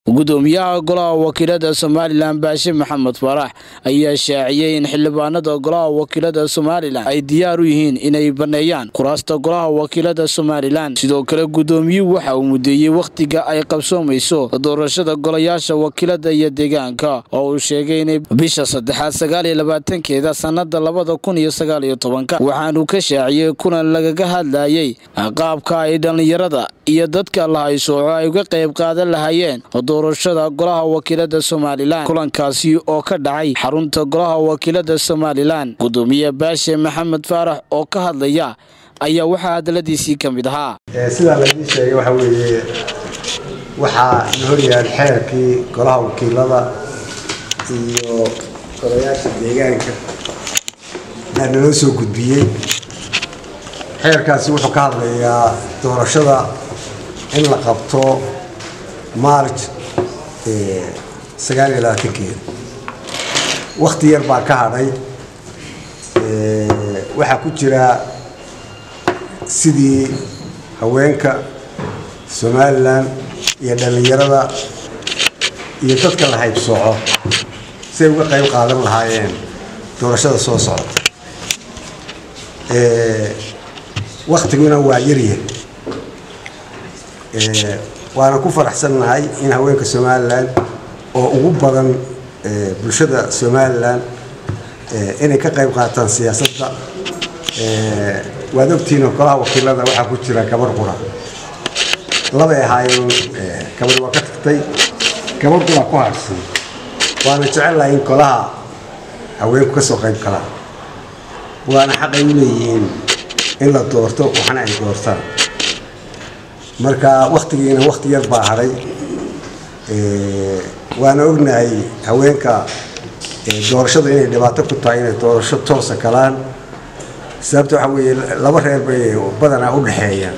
gudoomiyaha golaha wakiilada somalilan baashe maxamed farax ayaa shaaciyey in xildhibaanada golaha wakiilada somalilan ay diyaar u yihiin inay baneeyaan kuraasta golaha wakiilada somalilan sidoo kale gudoomiyuhu waxa uu mudeeyey wakhtiga ay qabsoomayso doorashada golayaasha wakiilada iyo deegaanka oo uu sheegay inay bisha saddexaad sagaaliyo labaatankeeda sanada labada kun iyo sagaaliyo tobanka waxaanu ka shaaciyey kulan lagaga hadlayay qaabka ay dhallinyarada iyo dadka lahaysooco ay uga qayb qaadan lahaayeen doorashada golaha wakiilada somalilan kulankaasi oo ka dhacay xarunta golaha wakiilada somalilan gudoomiye baashe maxamed faarax oo ka hadlaya ayaa waxaa hadaladiisii ka mid ahaa sidaa laydii sheegay waxa weeye waxaa la horyaal xeerkii golaha wakiilada iyo golayaasha deegaanka baa naloo soo gudbiyey xeerkaasi wuxuu ka hadlayaa doorashada in la qabto maarj sagaal iyo labaatankeeda wakti yar baa ka hadhay waxaa ku jira sidii haweenka somalilan iyo dhallinyarada iyo dadka la haybsooco si ay uga qayb qaadan lahaayeen doorashada soo socota waktiguna waa yarya waana ku faraxsannahay in haweenka somalilan oo ugu badan bulshada somalilan inay ka qayb qaataan siyaasadda waad ogtihiinoo golaha wakiilada waxaa ku jira gabar qura labay ahaayeen gabar waa ka tagtay gabar qura ku harsan waana jecellahay in golaha haweenku ka soo qayb galaan waana xaqay u leeyihiin in la doorto waxna ay doortaan marka waktigiina wakti yar baa hadhay waana ognahay haweenka doorashada inay dhibaato ku tahay inay doorasho toosa galaan sababta waxaa weeye laba reer bay badanaa u dhexeeyaan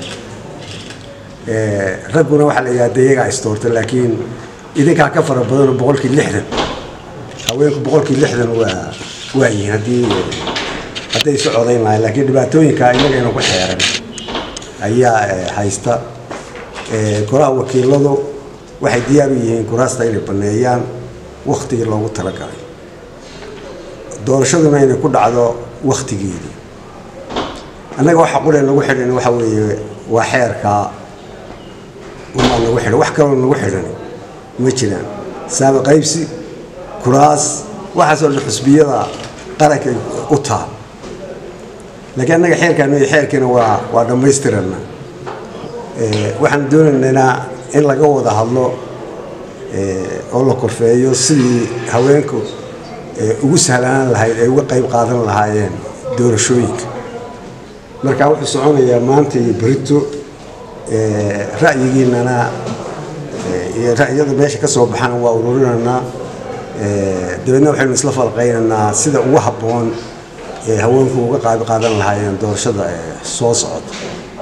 ragguna waxaa la yidhahda iyagaa isdoorta laakiin idinkaa ka fara badanoo boqolkii lixdan haweenku boqolkii lixdan waa waa yihiin haddii hadday isu codayn lahayn laakiin dhibaatooyinka inagayna ku xeeran ayaa haysta golaha wakiiladu waxay diyaar u yihiin kuraasta inay baneeyaan waktigii loogu talagalay doorashaduna inay ku dhacdo waktigeedii annaga waxa qule nagu xidhan waxa weeye waa xeerkaa umaa nagu xidhan wax kaloo nagu xidhan ma jiraan saaba qaybsi kuraas waxaasoo dhan xusbiyada qarankay u taal laakiin annaga xeerkaan xeerkiina waa waa dhammaystirana waxaan doonaynaa in laga wada hadlo oo la korfeeyo sidii haweenku ugu sahlanaan lahayd ay uga qayb qaadan lahaayeen doorashooyinka marka wuxuu soconayaa maanta iyo berito ra'yigiinana iyo ra'yada meesha ka soo baxana waa ururinaynaa dabeedna waxaynu isla falqaynaynaa sida ugu habboon ee haweenku uga qayb qaadan lahaayeen doorashada soo socota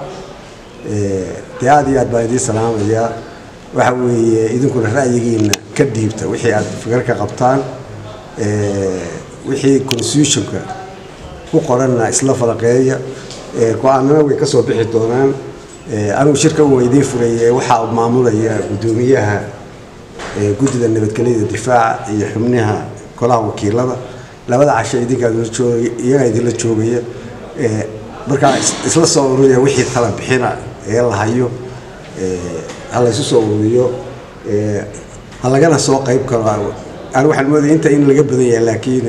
dee aad iyo aad baan idiin salaamayaa waxa weeye idinkuna ra'yigiina ka dhiibta wixii aad fikir ka qabtaan wixii constitutionka ku qoranna isla falaqeeya go-aanana way ka soo bixi doonaan anigu shirka u idiin furaya waxaa maamulaya guddoomiyaha guddida nabadgelyada difaaca iyo xubnaha golaha wakiilada labada casho idinkaaiyagaa idinla joogaya markaa isla soo ururiya wixii tala bixina ee la hayo ha laysu soo ururiyo ha lagana soo qayb karo ani waxaan moodaya inta in laga badan yahay laakiin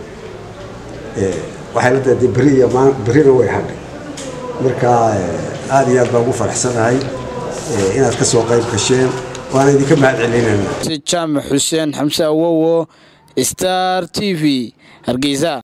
waxay la tahay beri iyo berina way hadhay marka aada iyo aad baan ugu faraxsanahay inaad ka soo qayb gasheen waana idinka mahad celinayna jaamac xuseen xamse awowo star t v hargeysa